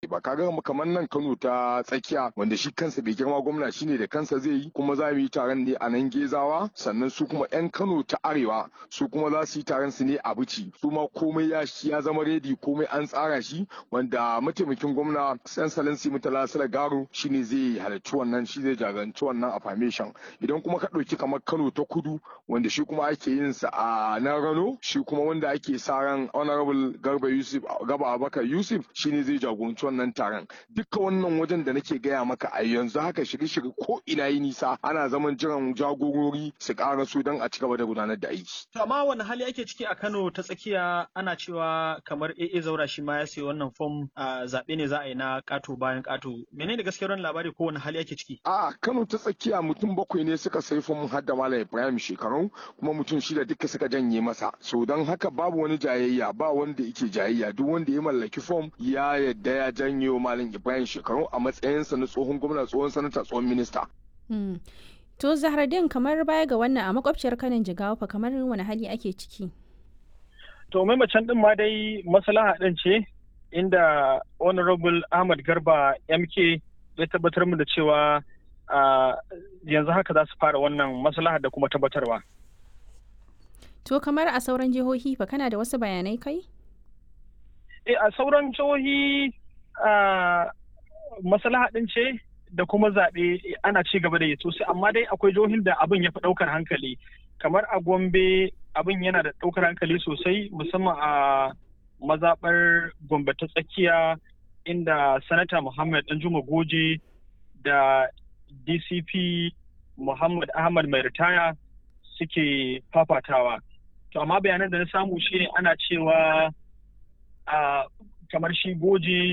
ba kaga kamar nan Kano ta tsakiya wanda shi kansa bai girma gwamna shine da kansa zai yi kuma za mu yi taron ne a nan Gezawa sannan su kuma 'yan Kano ta arewa su kuma za su yi taron su ne a Bici su ma komai ya ya zama redi komai an tsara shi wanda mataimakin gwamna San Salansi Mutala Sala Garo shine zai halarci wannan shi zai jagoranci wannan affirmation idan kuma ka ɗauki kamar Kano ta kudu wanda shi kuma ake yin sa a nan Rano shi kuma wanda ake sa ran Honorable Garba Yusuf Gaba Abubakar Yusuf shine zai jagoranci wannan taron duka wannan wajen da nake gaya maka a yanzu haka shirye-shirye ko ina yi nisa ana zaman jiran jagorori su ƙara su don a ci gaba da gudanar da aiki. To amma wani hali ake ciki a Kano ta tsakiya ana cewa kamar AA Zaura shi ma ya sayi wannan fom a zaɓe ne za a yi na ƙato bayan ƙato. Menene gaskiyar wannan labari ko wani hali ake ciki? A Kano ta tsakiya mutum bakwai ne suka sayi fom har da Malam Ibrahim shekaru kuma mutum shida duka suka janye masa. So don haka babu wani jayayya ba wanda yake jayayya duk wanda ya mallaki fom ya yadda ya janyo Malam Ibrahim shekaru a matsayinsa na tsohon gwamna tsohon sanata tsohon minista. To Zahardin kamar baya ga wannan a makwabciyar kanin jigawa fa kamar wani hali ake ciki? To mai macen din ma dai maslaha din ce inda Honorable Ahmad Garba MK ya tabbatar mu da cewa yanzu haka za su fara wannan maslaha da kuma tabbatarwa. To kamar a sauran jihohi fa kana da wasu bayanai kai? E a sauran jihohi maslaha din ce da kuma zaɓe ana ci gaba da yi sosai amma dai akwai jihohin da abin ya fi ɗaukar hankali kamar a gombe abin yana da ɗaukar hankali sosai musamman a mazaɓar gombe ta tsakiya inda sanata muhammad danjuma goje da dcp muhammad ahmad mai ritaya suke fafatawa to amma bayanan da na samu shi ana cewa kamar shi goje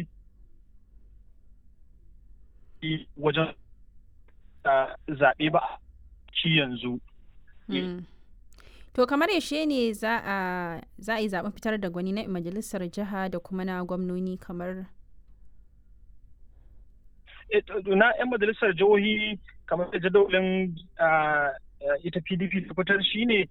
wajen zaɓe ba ci yanzu. To kamar yaushe ne za a yi zaɓen fitar da gwani na majalisar jiha da kuma na gwamnoni kamar? Na 'yan majalisar jihohi kamar da jadawalin ita PDP ta fitar shi ne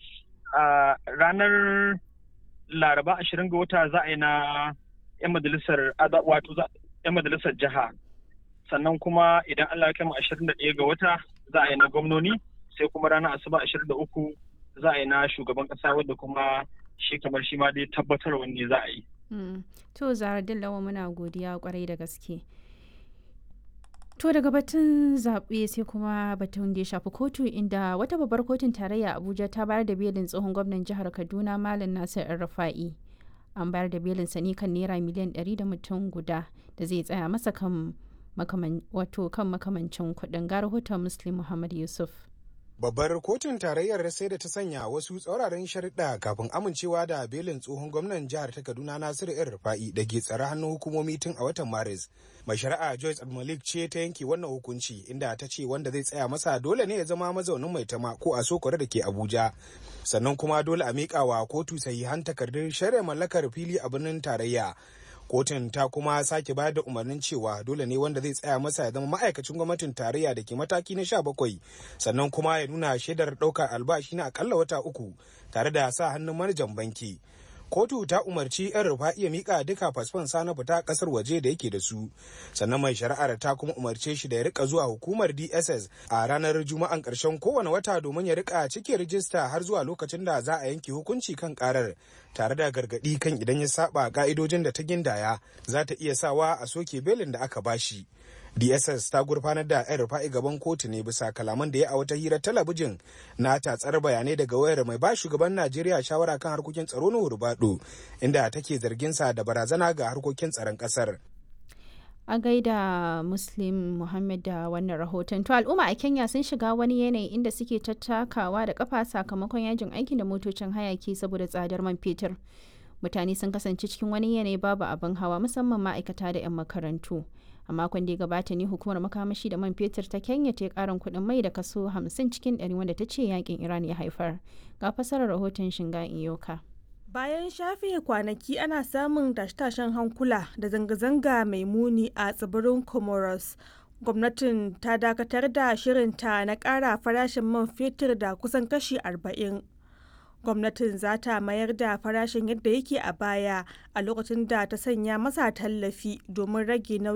ranar laraba ashirin ga wata za a yi na 'yan majalisar wato 'yan majalisar jiha. sannan kuma idan Allah ya kai mu 21 ga wata za a yi na gwamnoni sai kuma ranar asuba 23 za a yi na shugaban kasa wadda kuma shi kamar shi ma dai tabbatar wanne za a yi. To Zahra Dillawa muna godiya kwarai da gaske. To daga batun zaɓe sai kuma batun da ya shafi kotu inda wata babbar kotun tarayya Abuja ta bayar da belin tsohon gwamnan jihar Kaduna Malam Nasir Rufa'i. An bayar da belin sani kan naira miliyan 100 da mutum guda da zai tsaya masa kan wato kan makamancin kuɗin ga rahoton muslim muhammad yusuf babbar kotun tarayyar sai da ta sanya wasu tsauraran sharuɗa kafin amincewa da belin tsohon gwamnan jihar ta kaduna nasiru yan rufa'i da ke tsare hannun hukumomi tun a watan maris mai shari'a joyce malik ce ta yanke wannan hukunci inda ta ce wanda zai tsaya masa dole ne ya zama mazaunin mai tama ko a sokore da ke abuja sannan kuma dole a miƙa wa kotu sahihan takardun shari'a mallakar fili a birnin tarayya kotun ta kuma sake bayar da umarnin cewa dole ne wanda zai tsaya masa ya zama ma'aikacin gwamnatin tarayya da ke mataki na sha bakwai sannan kuma ya nuna shaidar ɗaukar albashi na akalla wata uku tare da sa hannun manajan banki kotu ta umarci yan rufa iya mika duka fasfon sa na fita kasar waje da yake da su sannan mai shari'ar ta kuma umarce shi da ya rika zuwa hukumar dss a ranar juma'an karshen kowane wata domin ya rika cike rijista har zuwa lokacin da za a yanke hukunci kan karar tare da gargadi kan idan ya saba ka'idojin da ta gindaya za ta iya sawa a soke belin da aka bashi dss ta gurfanar da yan rufa'i gaban kotu ne bisa kalaman da ya a wata hirar talabijin na tatsar bayanai daga wayar mai ba shugaban najeriya shawara kan harkokin tsaro na hurbado inda take zargin sa da barazana ga harkokin tsaron kasar a gaida muslim muhammad da wannan rahoton to al'umma a kenya sun shiga wani yanayi inda suke tattakawa da kafa sakamakon yajin aikin da motocin hayaki saboda tsadar man fetur mutane sun kasance cikin wani yanayi babu abin hawa musamman ma'aikata da 'yan makarantu a makon da ya gabata ne hukumar makamashi da man fetur ta kenya ta karin kuɗin mai da kaso 50 cikin 100 wanda ta ce yakin iran ya haifar ga fasarar rahoton shinga iyoka bayan shafe kwanaki ana samun tashe-tashen hankula da zanga-zanga mai muni a tsibirin comoros gwamnatin ta dakatar da shirinta na ƙara farashin man fetur da kusan kashi 40 gwamnatin za ta mayar da farashin yadda yake a baya a lokacin da ta sanya masa tallafi domin rage nauyin